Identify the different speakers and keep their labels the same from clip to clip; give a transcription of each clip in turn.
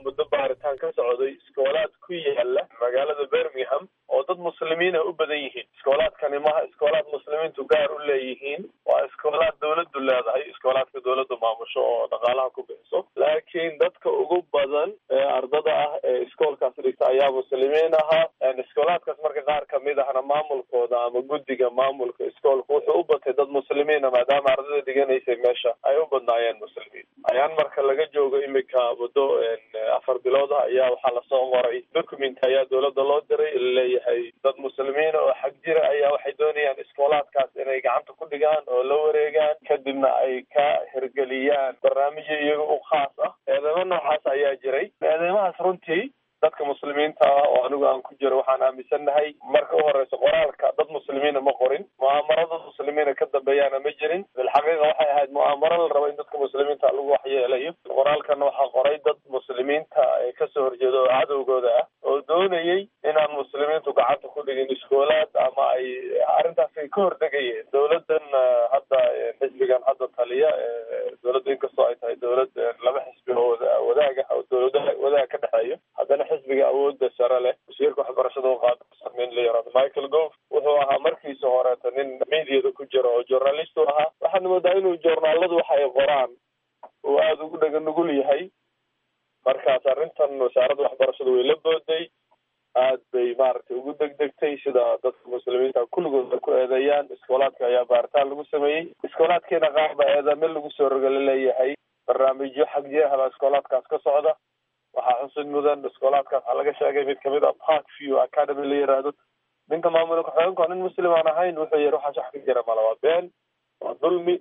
Speaker 1: muddo baaritaan ka socday iskoolaad ku yaala magaalada birmingham oo dad muslimiin ah u badan yihiin iskoolaadkani maha iskoolaad muslimiintu gaar u leeyihiin waa iskoolaad dawladdu leedahay iskoolaadka dawladdu maamusho oo dhaqaalaha ku bixiso laakiin dadka ugu badan ee ardada ah ee iskoolkaas dhigta ayaa muslimiin ahaa iskoolaadkaas marka qaar kamid ahna maamulkooda ama guddiga maamulka iskoolka wuxuu u batay dad muslimiina maadaama ardada dhiganaysay meesha ay u badnaayeen muslimiin ayaan marka laga joogo imika muddo afar bilood ah ayaa waxaa lasoo qoray document ayaa dawladda loo diray laleeyahay dad muslimiina oo xag jira ayaa waxay doonayaan iskoolaadkaas inay gacanta ku dhigaan oo la wareegaan kadibna ay ka hirgeliyaan barnaamijyo iyaga u khaas ah eedeymo noocaas ayaa jiray eedeymahaas runtii dadka muslimiinta ah oo anigu aan ku jiro waxaan aaminsannahay marka u horeysa qoraalka dad muslimiina ma qorin mu'aamarada muslimiina ka dambeeyaana ma jirin bilxaqiiqa waxay ahayd mu'aamaro la rabo in dadka muslimiinta lagu waxyeelayo qoraalkana waxaa qoray dad muslimiinta ee kasoo horjeeda oo cadowgooda ah oo doonayay inaan muslimiintu gacanta ku dhigin iskoolaad ama ay arrintaas ay ka hordegayeen dawladan hadda xisbigan hadda taliya dawladda inkastoo ay tahay dawlad laba xisbi oo wadaaga oo dawladaha wadaag ka dhexeeyo haddana xisbiga awoodda sare leh wasiirka waxbarashada u qaadsan in la yaraado michael gove wuxuu ahaa markiisa horeeta nin mediada ku jira oo journalist u ahaa waxaad moodaa inuu journaaladu waxa ay qoraan uu aada ugu dhega nugul yahay markaas arrintan wasaaradda waxbarashada way la booday aad bay maaragtay ugu degdegtay sida dadka muslimiinta kulligooda ku eedeeyaan iskoolaadka ayaa baaritaan lagu sameeyey iskoolaadkiina qaar baa eedame lagu soo rogala leeyahay barnaamijyo xag jeehaba iskoolaadkaas ka socda waxaa xusid mudan iskoolaadkaas waxaa laga sheegay mid kamid a park view academy la yiraahdo ninka maamulka ku-xigeenka nin muslim aan ahayn wuxuu yihi waxaas wax ka jira mala waa been waa dulmi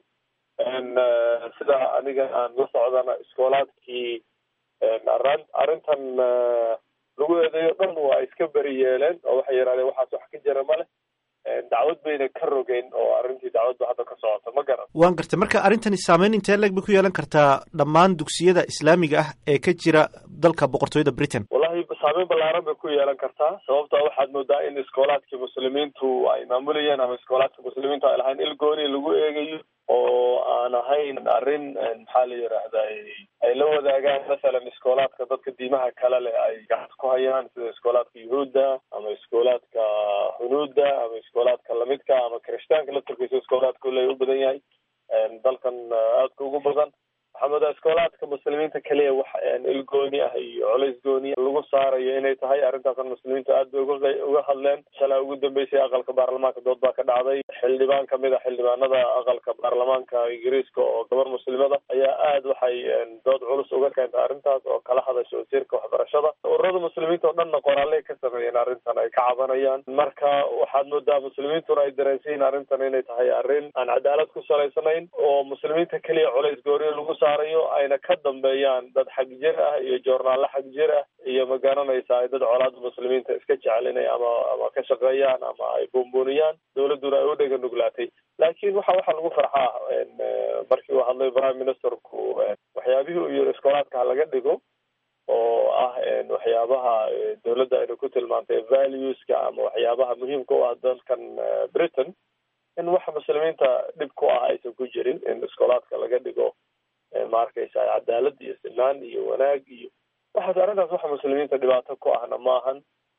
Speaker 1: sida aniga aan la socdana iskoolaadkii arrintan lagu eedeeyo dhan waa iska beri yeeleen oo waxay yidhahdeen waxaas wax ka jira male dacwad bayna ka rogeyn oo arrintii dacwadba hadda ka socota ma garan
Speaker 2: waan gartay marka arrintani saameyn intee leeg bay ku yeelan kartaa dhammaan dugsiyada islaamiga ah ee ka jira dalka boqortooyada britain
Speaker 1: wallahi saameyn ballaaran bay ku yeelan kartaa sababta waxaad moodaa in iskoolaadkii muslimiintu ay maamulayeen ama iskoolaadka muslimiintu ay lahayn il gooni lagu eegayo oo aan ahayn arrin maxaa la yidhaahdaa ay la wadaagaan masalan iskoolaadka dadka diimaha kale leh ay gacanta ku hayaan sida iskoolaadka yuhuudda ama iskoolaadka hunuudda ama iskoolaadka lamidka ama kirishtaanka la turkaysa iskoolaadka ule u badan yahay dalkan aadka ugu badan waxaa moodaa iskoolaadka muslimiinta kaliya wax il gooni ah iyo colays gooni lagu saarayo inay tahay arrintaasan muslimiintu aad bay uga uga hadleen shalaa ugu dambeysay aqalka baarlamaanka dood baa ka dhacday xildhibaan kamid a xildhibaanada aqalka baarlamaanka ingiriiska oo gabar muslimada ayaa aad waxay dood culus uga keentay arrintaas oo kala hadasha wasiirka waxbarashada ururada muslimiinta oo dhanna qoraaley ka sameeyeen arrintan ay ka cabanayaan marka waxaad moodaa muslimiintuna ay dareensiyiin arrintan inay tahay arrin aan cadaalad ku salaysanayn oo muslimiinta keliya colays gooriyo lagu saarayo ayna ka dambeeyaan dad xag jir ah iyo joornaalle xag jir ah iyo ma garanaysa ay dad colaada muslimiinta iska jecelinay ama ama ka shaqeeyaan ama ay buunbuuniyaan dawladduna ay u dhega nuglaatay laakiin waxa waxaa lagu farxaa markii uu hadlay prime ministerku waxyaabihii uu yiri iskoolaadka ha laga dhigo oo ah waxyaabaha dawladda ayna ku tilmaantay valueska ama waxyaabaha muhiimka u ah dalkan britain in waxa muslimiinta dhib ku ah aysan ku jirin in iskoolaadka laga dhigo ma arkaysa cadaalad iyo sinaan iyo wanaag iyo waxaas arrintaas waxa muslimiinta dhibaato ku ahna maahan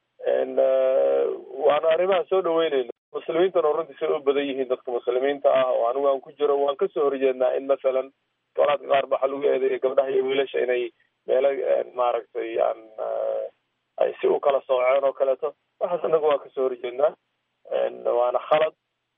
Speaker 1: waana arrimahan soo dhaweyneyno muslimiintana oo runtii say u badan yihiin dadka muslimiinta ah oo anigu aan ku jiro waan kasoo horjeednaa in masalan iskoolaadka qaar ba waxaa lagu eedeeya gabdhaha iyo wiilasha inay meelo maaragtay aan ay si u kala sooceen oo kaleeto waxaas anagu waan kasoo horjeednaa waana khalad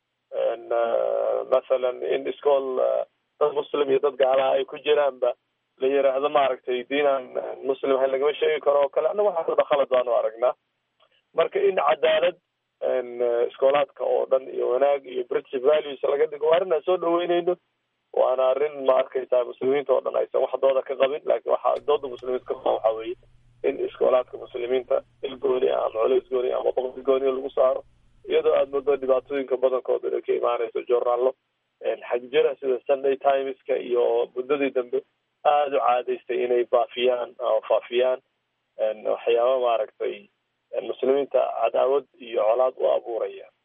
Speaker 1: masalan in iskool dad muslim iyo dad gaalaha ay ku jiraanba la yiraahdo maaragtay diinaan muslim ha lagama sheegi karo oo kale annaga waxaas o dhan khalad baanu aragnaa marka in cadaalad iskoolaadka oo dhan iyo wanaag iyo british values laga dhigo waa arrin aan soo dhaweyneyno waana arrin ma arkaysaa muslimiinta oo dhan aysan wax dooda ka qabin laakiin waxaa dooda muslimiinta ka waxa weeye in iskoolaadka muslimiinta il gooni ah ama culays gooni ama boqol gooni lagu saaro iyadoo aada moodo dhibaatooyinka badankooda inay ka imaanayso journaallo xagjira sida sunday timeska iyo muddadii dambe aada u caadaystay inay baafiyaan oo faafiyaan waxyaaba maaragtay muslimiinta cadaawad iyo colaad u abuuraya